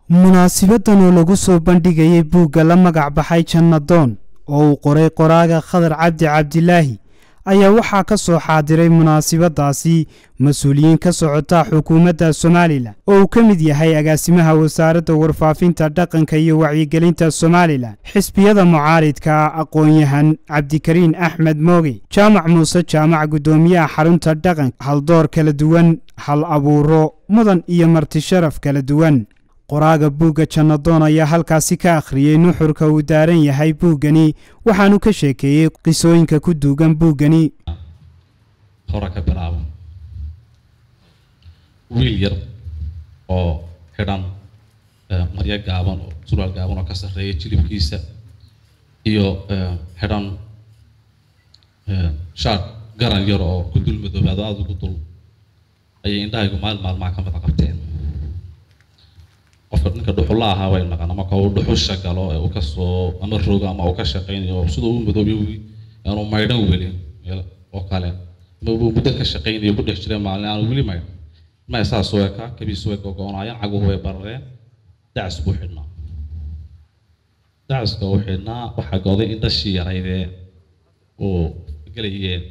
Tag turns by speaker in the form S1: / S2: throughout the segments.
S1: munaasibadan oo lagu soo bandhigayay buugga la magac baxay jannadoon oo uu qoray qoraaga khadar cabdi cabdilaahi ayaa waxaa ka soo xaadiray munaasibadaasi mas-uuliyiin ka socota xukuumadda somalilan oo uu ka mid yahay agaasimaha wasaaradda warfaafinta dhaqanka iyo wacyigelinta somalilan xisbiyada mucaaridka aqoon-yahan cabdikariin axmed mooge jaamac muuse jaamac guddoomiyaha xarunta dhaqanka haldoor kala duwan hal abuuro mudan iyo marti sharaf kala duwan qoraaga buugga jannadoon ayaa halkaasi ka akhriyey nuxurka uu daaran yahay buuggani waxaanu ka sheekeeyey qisooyinka ku duugan buuggani
S2: hore ka bilaabo wiil yar oo xidhan maryo gaaban oo surwaal gaaban oo ka sarreeya jilibkiisa iyo xidhan shaar garan yar oo ku dul madoobaado aada ugu dul ayay indhahaygu maalin maalmaha ka mida qabteen qofka ninka dhuxulla ahaa way naqaan marka uu dhuxusha galo ee uu kasoo ama rogo ama uu ka shaqaynayo sida uu madoobiyo aanu maydhan welin oo kale ama uu muddo ka shaqaynayo ku dhex jiray maalin aanu weli maydhan ma saas u eka kabiis way gogoonayaan caguhu way barareen dacas buu xidhnaa dacaska uu xidhnaa waxaa goday in dhashii yaraydee uu gelayeen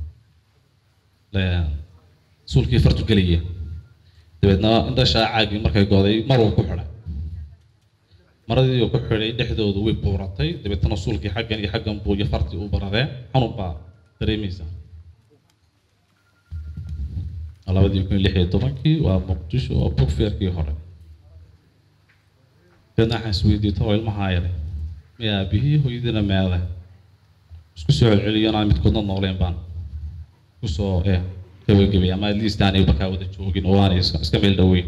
S2: suulkii fartu gelayeen dabeedna indhashaa caagii markay goday maruu ku xidhay maradii uu ku xidhay dhexdoodu way buuratay dabeetna suulkii xaggan iyo xaggan buu iyo fartii u baradeen xanun baa dareemaysa labadii kun lix iyo tobankii waa muqdisho oo bugfeerkii hore dabeedna waxaan isweydiiyey talo ilmahaa yaray mi aabihii hooyadiina meede isku soo celceliyo inaan midkoodna nooleen baan kusoo eh gabagabay ama at least aanay bakaa wada joogin oo aanay iska meel dhoweyn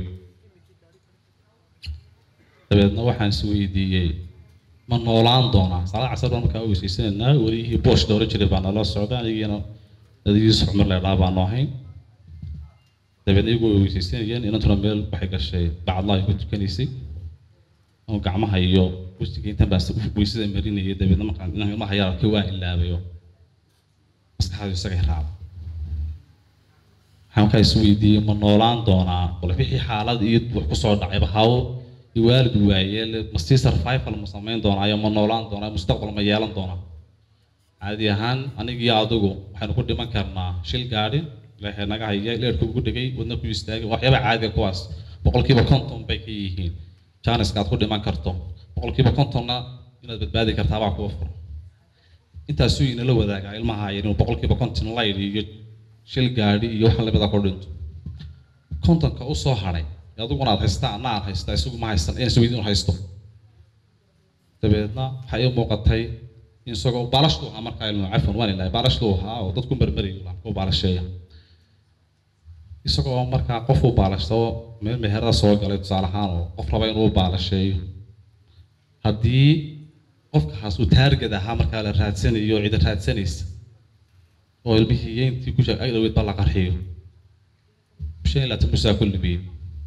S2: dabeedna waxaan is weydiiyey ma noolaan doonaa salaad casar baan markaa weysaysananaa welihii boosh dhowran jiray baa nala socda anigiina adigiis xumar leedhaa baanu ahayn dabeedna iyagu way weysaysanayeen inantuna meel waxay gashay bacadlaha ku tukanaysay oo gacmaha iyo wejiga intan baa weysada marinayay dabeedna markaan inaan ilmaha yar arkay waa ilaabayo maskaxdu isagay raacda waxaan markaa is weydiiyey ma noolaan doonaa bal wixii xaalad iyo wax kusoo dhacayba haw waalid waayeel ma sii survival ma samayn doonaayo ma noolaan doonaa mustaqbal ma yeelan doonaa caadi ahaan anigii adigu waxaynu ku dhiman karnaa shil gaadhi ilaahay naga haya leerku ugu dhegay wadna ku istaagay waxyaaba caadiga kuwaas boqolkiiba konton bay ka yihiin janiska aad ku dhiman karto boqolkiiba kontonna inaad badbaadi kartaa baa kuwa furan intaasuu inala wadaagaa ilmaha yar inuu boqolkiiba konton layl iyo shil gaadhi iyo waxa lamida ku dhinto kontonka u soo hadhay adiguna aad haystaa anna aan haystaa isagu ma haystan inaan isweydiin haysto dabeedna waxaa ii muuqatay in isagoo baalashtu ahaa markaa ilmu cafan waan ilahay baalashtu ahaa oo dadku marmarayo ku baalasheeya isagoo markaa qof u baalashto meel meherada soo galay tusaale ahaan oo qof raba inuu baalasheeyo haddii qofkaas uu taargad ahaa markaa la raadsanayo cida raadsanaysa oo ilmihii intii ku sheeg agdhaweed ba la qarxiyo shan iyo labaatan musaa ku lumiyey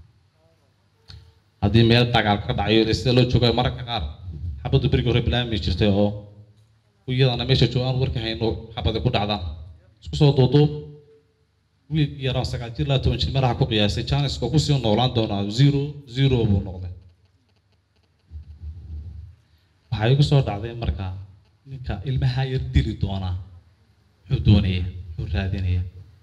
S2: haddii meel dagaal ka dhacayo sida loo joogayo mararka qaar xabaddu berigii hore bilaami jirtay oo iyadana meesha joogaan warka hayno xabadi ku dhacdaan isku soo duuduub wiil yaraan sagaal jir laa toban jir meelaha ku qiyaasay janiska kusii noolaan doonaa zero zero buu noqday waxaa igu soo dhacday marka ninka ilmaha yar dili doonaa muxuu doonaya muxuu raadinaya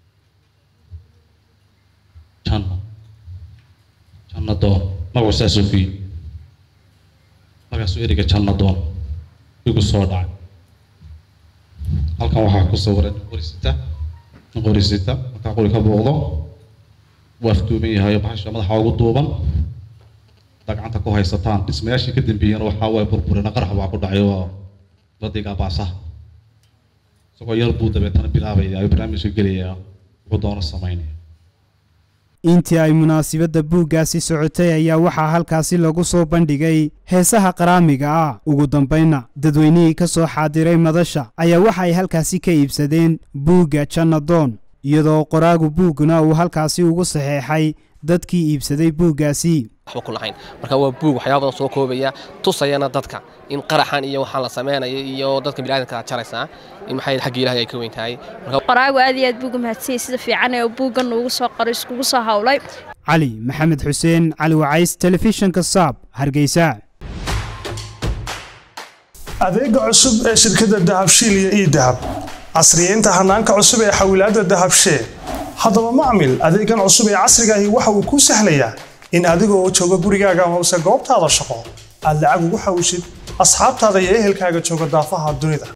S2: janno janno doon magacu saasuu ku yimi markaasuu ereyga janno doon igu soo dhacay halkan waxaa ku sawiran nin qorisita nin qorisita markaa qori ka booqdo wuu afduuban yahay bahasha madaxa ugu duuban dagcanta ku haysataan dhismayaashii ka dambeeyana waxaa waay burburina qarax baa ku dhacay oo ladigaa baasaha isagoo yar buu dabeetana bilaabaya ayuu barnaamijka gelayaa wuxuu doono samaynaya
S1: intii ay munaasibadda buuggaasi socotay ayaa waxaa halkaasi lagu soo bandhigay heesaha qaraamiga ah ugu dambaynna dadweynihii ka soo xaadiray madasha ayaa waxa ay halkaasi ka iibsadeen buugga jannadoon iyadoo qoraagu buugguna uu halkaasi ugu saxeexay dadkii iibsaday buuggaasi
S3: waxba ku lahayn marka waa buug waxyaaba badan soo koobaya tusayana dadka in qaraxan iyo waxaan la samaynayo iyo dadka biniaadamka aad jaraysaa in maxay xagga ilaahay ay ka weyn tahay
S4: qoraagu aad iyo aad buuga mahadsanyay sida fiican ee buuggan ugu soo qoray iskugu soo hawlay
S1: cali maxamed xuseen cali wacays telefishinka saab hargeysa
S4: adeega cusub ee shirkadda dahabshiil iyo ii dahab casriyeynta hanaanka cusub ee xawilaadda dahabshee haddaba macmil adeegan cusub ee casrigaahi waxa uu kuu sahlayaa in adigoo jooga gurigaaga amase goobtaada shaqo aad lacag ugu xawishid asxaabtaada iyo ehelkaaga jooga daafaha dunida